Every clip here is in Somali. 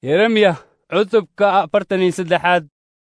yeremiya cutubka afartan iyo saddexaad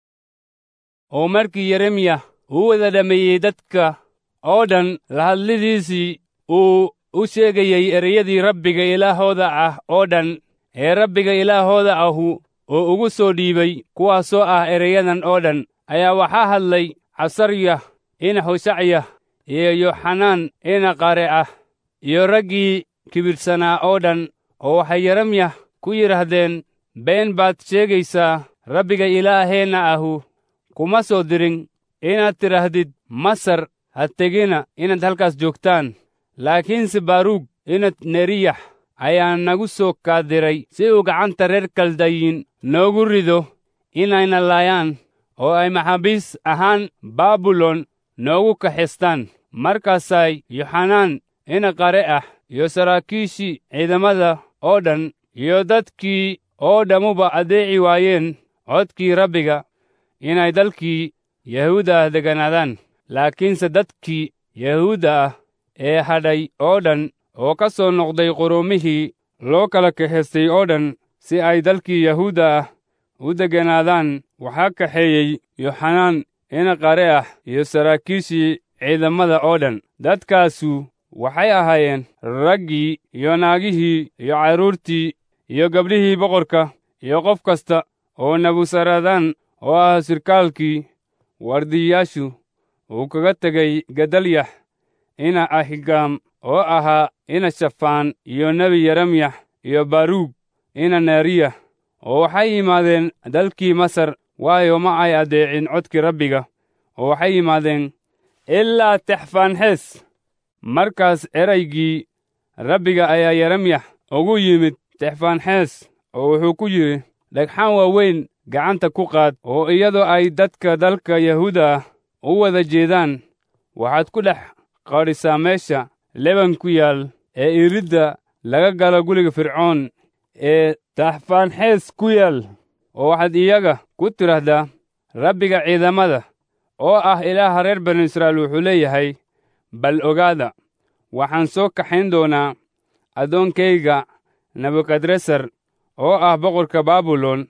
oo markii yeremiya uu wada dhammeeyey dadka oo dhan la hadlidiisii uu u sheegayey ereyadii rabbiga ilaahooda ah oo dhan ee rabbiga ilaahooda ahu oo ugu soo dhiibay kuwaasoo ah ereyadan oo dhan ayaa waxaa hadlay casarya ina hoshacya iyo yoxanaan ina qare ah iyo raggii kibirsanaa oo dhan oo waxay yeremya ku yidhaahdeen been baad sheegaysaa rabbiga ilaaheenna ahu kuma soo dirin inaad tidhaahdid masar ha tegina inaad halkaas joogtaan laakiinse baruug inad neriyax ayaa nagu soo kaadiray si uu gacanta reer kaldayin noogu rido inayna laayaan oo ay maxaabiis ahaan baabilon noogu kaxistaan markaasay yoxanaan ina qare ah iyo saraakiishii ciidamada oo dhan iyo dadkii oo dhammuba addeeci waayeen codkii rabbiga inay dalkii yahuudda ah degganaadaan laakiinse dadkii yahuudda ah ee hadhay oo dhan oo ka soo noqday quruumihii loo kala kaxaystay oo dhan si ay dalkii yahuudda ah u degganaadaan waxaa kaxeeyey yoxanaan ina qare ah iyo saraakiishii ciidamada oo dhan dadkaasu waxay ahaayeen raggii iyo naagihii iyo carruurtii iyo gabdhihii boqorka iyo qof kasta oo nebusaradaan oo ah sirkaalkii wardiyayaashu uu kaga tegay gedalyax ina ahigaam oo ahaa ina shafaan iyo nebi yeremyax iyo baruug ina neeriya oo waxay yimaadeen dalkii masar waayo ma ay addeecin codkii rabbiga oo waxay yimaadeen ilaa texfaanxees markaas eraygii rabbiga ayaa yeremyax ugu yimid texfaanxees oo wuxuu ku yidhi dhagxaan waaweyn gacanta ku qaad oo iyadoo ay dadka dalka yahuuda ah u wada jeedaan waxaad ku dhex qadhisaa meesha leban ku yaal ee iridda laga galo guriga fircoon ee taxfaanxees ku yaal oo waxaad iyaga ku tidhaahdaa rabbiga ciidamada oo ah ilaaha reer banu israa'iil wuxuu leeyahay bal ogaada waxaan soo kaxayn doonaa addoonkayga nebukadresar oo ah boqorka baabilon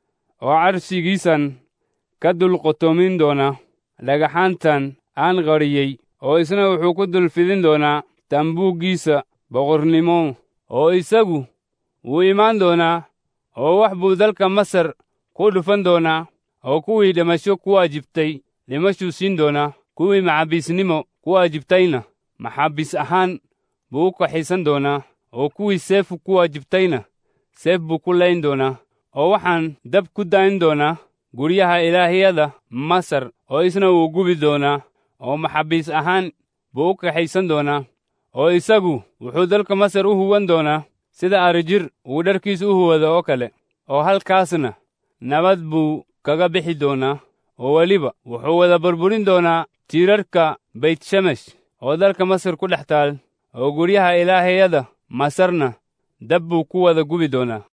oo carshigiisan ka dul qotoomin doona dhagaxaantan aan qadhiyey oo isna wuxuu ku dul fidin doonaa tambuuggiisa boqornimo oo isagu wuu imaan doonaa oo wax buu dalka masar ku dhufan doonaa oo kuwii dhimasho ku waajibtay dhimashuu siin doonaa kuwii maxaabiisnimo ku waajibtayna maxaabiis ahaan buu u kaxiisan doonaa oo kuwii seefu ku waajibtayna seef buu ku layn doonaa oo waxaan dab ku dayn doonaa guryaha ilaahiyada masar oo isna wuu gubi doonaa oo maxaabiis ahaan buu u kaxaysan doonaa oo isagu wuxuu dalka masar u huwan doonaa sida arijir uu dharkiis u huwado oo kale oo halkaasna nabad buu kaga bixi doonaa oo weliba wuxuu wada burburin doonaa tiirarka baytshemesh oo dalka masar ku dhex taal oo guryaha ilaahiyada masarna dab buu ku wada gubi doonaa